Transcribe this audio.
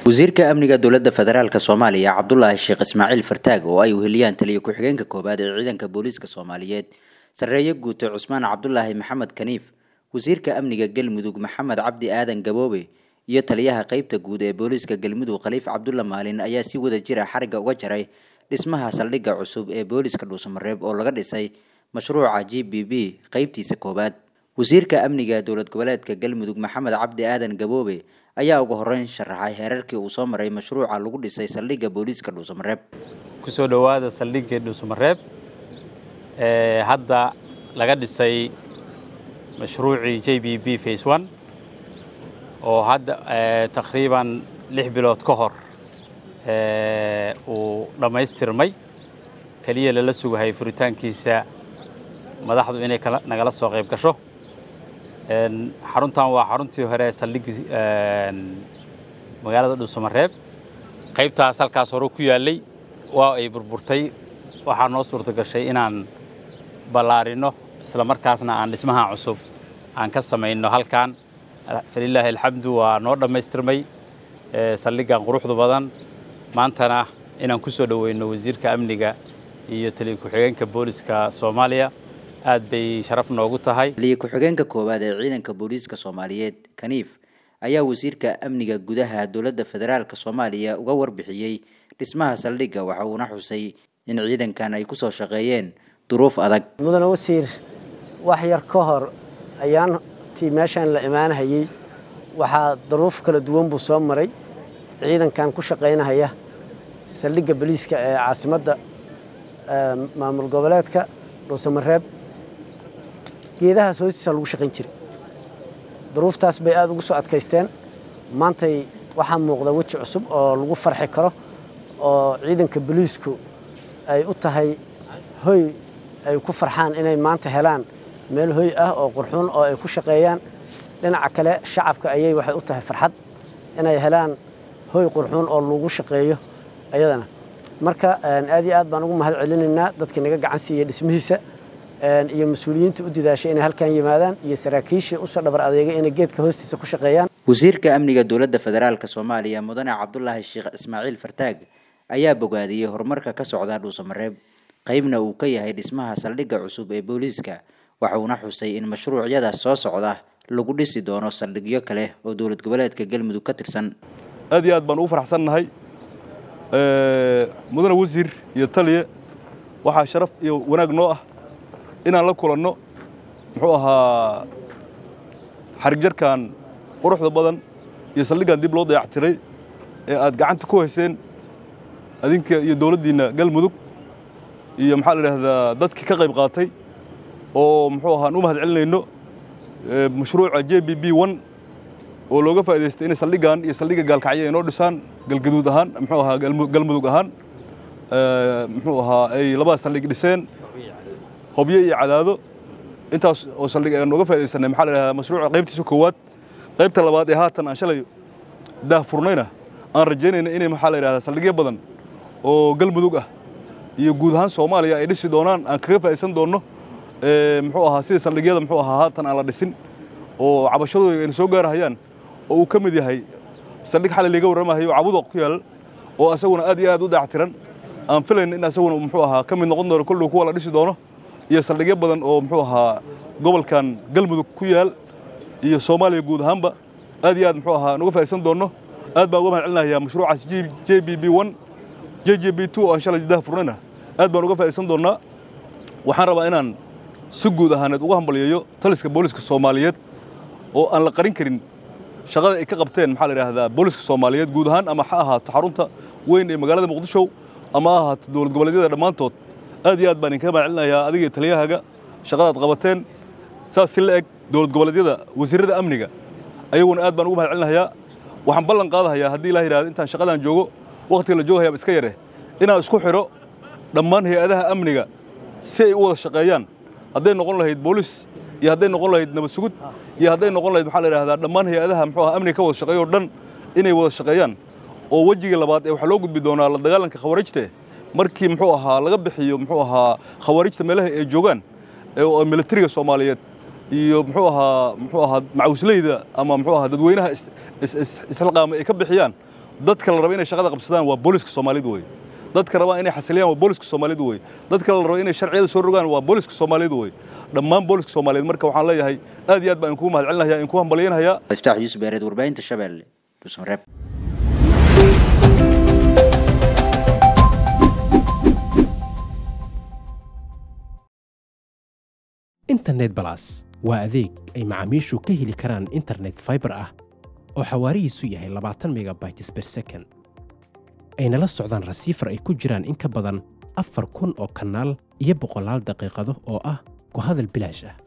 wasiirka amniga dowladda federaalk soomaaliya cabdulaahi sheekh ismaaciil fartaag oo ay weheliyaan taliya ku-xigeenka koowaad ee ciidanka booliiska soomaaliyeed sarreeye guute cusmaan cabdulaahi maxamed kaniif wasiirka amniga galmudug maxamed cabdi aadan gaboobe iyo taliyaha qeybta guud ee booliiska galmudug khaliif cabdulla maalin ayaa si wada jira xarigga uga jaray dhismaha saldhigga cusub ee booliiska dhuusamareeb oo laga dhisay mashruuca g b b qeybtiisa koowaad wasiirka amniga dowlad goboleedka galmudug maxamed cabdi aadan gaboobe ayaa ugu horeyn sharaxay heerarkii uu soo maray mashruuca lagu dhisay saldhigga booliiska dhuusamareeb kusoo dhowaada saldhigga dhuusamareeb ee hadda laga dhisay mashruucii j b b face one oo hadda taqriiban lix bilood ka hor uu dhammaystirmay keliya lala sugahay furitaankiisa madaxdu inay nagala soo qayb gasho xaruntan waa xaruntii hore saldhigii magaalada dhuusamareeb qaybtaas halkaas hore ku yaallay waa ay burburtay waxaa noo suurta gashay inaan ballaarino isla markaasna aan dhismaha cusub aan ka samayno halkan falilaahi alxamdu waa noo dhammaystirmay saldhiggan quruxda badan maantana inaan ku soo dhoweyno wasiirka amniga iyo taliya ku-xigeenka booliska soomaaliya aad bay sharaf noogu tahay taliya ku-xigeenka koowaad ee ciidanka booliiska soomaaliyeed kaniif ayaa wasiirka amniga gudaha dowladda federaalk soomaaliya uga warbixiyey dhismaha saldhigga waxa uuna xusay in ciidankan ay kusoo shaqeeyeen duruuf adag mudane wasiir wax yar ka hor ayaan tii meeshaan la imaanahayey waxaa duruuf kala duwan buu soo maray ciidankan ku shaqaynahaya saldhigga boliiska ee caasimadda maamul goboleedka dhuusamareeb geedahaas hoostiisa lagu shaqayn jiray duruuftaas bay aada ugu soo adkaysteen maantay waxaa muuqda weji cusub oo lagu farxi karo oo ciidanka boliisku ay u tahay hoy ay ku farxaan inay maanta helaan meel hoy ah oo qurxuun oo ay ku shaqeeyaan dhinaca kale shacabka ayay waxay u tahay farxad inay helaan hoy qurxuun oo lagu shaqeeyo ayadana marka aad iyo aad baan ugu mahad celinaynaa dadkii naga gacan siiyey dhismihiisa iyo mas-uuliyiinta u didaashay inay halkan yimaadaan iyo saraakiishii usoo dhabar adeegay inay geedka hoostiisa ku shaqeeyaan wasiirka amniga dowladda federaalk soomaaliya mudane cabdulaahi sheekh ismaaciil fartaag ayaa bogaadiyey horumarka ka socda dhuusamareeb qaybna uu ka yahay dhismaha saldhigga cusub ee booliiska waxa uuna xusay in mashruucyada soo socda lagu dhisi doono saldhigyo kale oo dowlad goboleedka galmudug ka tirsan aad iyo aad baan ugu faraxsannahay mudane wasiir iyo taliye waxaa sharaf iyo wanaag noo ah inaan la kulanno muxuu ahaa xarigjarkan quruxda badan iyo saldhiggan dib loo dayactiray ee aad gacanta ku hayseen adinka iyo dowladdiinna galmudug iyo maxaa la idhaahdaa dadkii ka qayb qaatay oo muxuu ahaan u mahad celinayno mashruuca j b b one oo looga faa'idaystay inay saldhiggan iyo saldhigga gaalkacyo ay noo dhisaan galgaduud ahaan muxuu ahaa galmudug ahaan muxuu ahaa ay labadaas saldhig dhiseen hobyo iyo cadaado intaas oo saldhig aan nooga faa'iidaysanay maxaa la idhahdaa mashruuca qaybtiisa koowaad qaybta labaad ee haatan aan shalay daah furnayna aan rajaynayna inay maxaa la idhahdaa saldhigyo badan oo galmudug ah iyo guud ahaan soomaaliya ay dhisi doonaan aan kaga faa'iidaysan doonno muxuu ahaa sida saldhigyada muxuu ahaa haatan aan la dhisin oo cabashadooda ayna soo gaarahayaan oo uu ka mid yahay saldhig xalay laga warramahayo cabudoq ku yaal oo asaguna aad iyo aad u dayactiran aan filayna in asaguna muxuu ahaa ka mid noqon doono kolluu kuwa la dhisi doono iyo saldhigyo badan oo muxuu ahaa gobolkan galmudug ku yaal iyo soomaaliya guud ahaanba aad iyo aad muxuu ahaa nuga faa'iidaysan doonno aad baan uga mahad celinayaa mashruucaas j b b one j j b two oo aan shalay dah furnayna aad baan uga faa'iidaysan doonnaa waxaan rabaa inaan si guud ahaaneed uga hambalyeeyo taliska booliska soomaaliyeed oo aan la qarin karin shaqada ay ka qabteen maxaa la idhaahdaa booliska soomaaliyeed guud ahaan ama ha ahaato xarunta weyn ee magaalada muqdisho ama ha ahaato dowlad goboleedyada dhammaantood aad iyo aad baan idinkaga mahad celinayaa adiga iyo taliyahaaga shaqadaad qabateen saas si la eg dowlad goboleedyada wasiirrada amniga ayaguna aad baan ugu mahad celinayaa waxaan ballan qaadahayaa haddii ilaa yidhahdo intaan shaqadaan joogo wakhtiga la joogayaaba iska yare inaan isku xidho dhammaan hay-adaha amniga si ay u wada shaqeeyaan hadday noqon lahayd boolis iyo hadday noqon lahayd nabad sugud iyo hadday noqon lahayd maxaa la yidhahdaa dhammaan hay-adaha muxuu aha amniga ka wada shaqeeyo o dhan inay wada shaqeeyaan oo wejiga labaad ee waxaa loo gudbi doonaa la dagaalanka khawaarijta markii muxuu ahaa laga bixiyo muxuu ahaa khawaarijta meelaha ay joogaan oo militariga soomaaliyeed iyo muxuu ahaa muxuu ahaa macawisleyda ama muxuu ahaa dadweynaha is- is- is- isxilqaama ay ka bixiyaan dadka la raba inay shaqada qabsadaan waa booliska soomaalidu wey dadka rabaa inay xasiliyaan waa booliska soomaalidu wey dadka la raba inay sharciyada soo rogaan waa booliska soomaalidu wey dhammaan booliska soomaaliyeed marka waxaan leeyahay aad iyo aad baan kugu mahadcelinaya in ku hambalyanhayaa iftaax yuusuf beereed warbaahinta shabeelle dhuusmareeb internet balas waa adeeg ay macaamiishu ka heli karaan internet fiber ah oo xawaarihiisu yahay labaatan megabytes per second ayna la socdaan rasiifar ay ku jiraan in ka badan afar kun oo kanaal iyo boqolaal daqiiqado oo ah ku hadal bilaash ah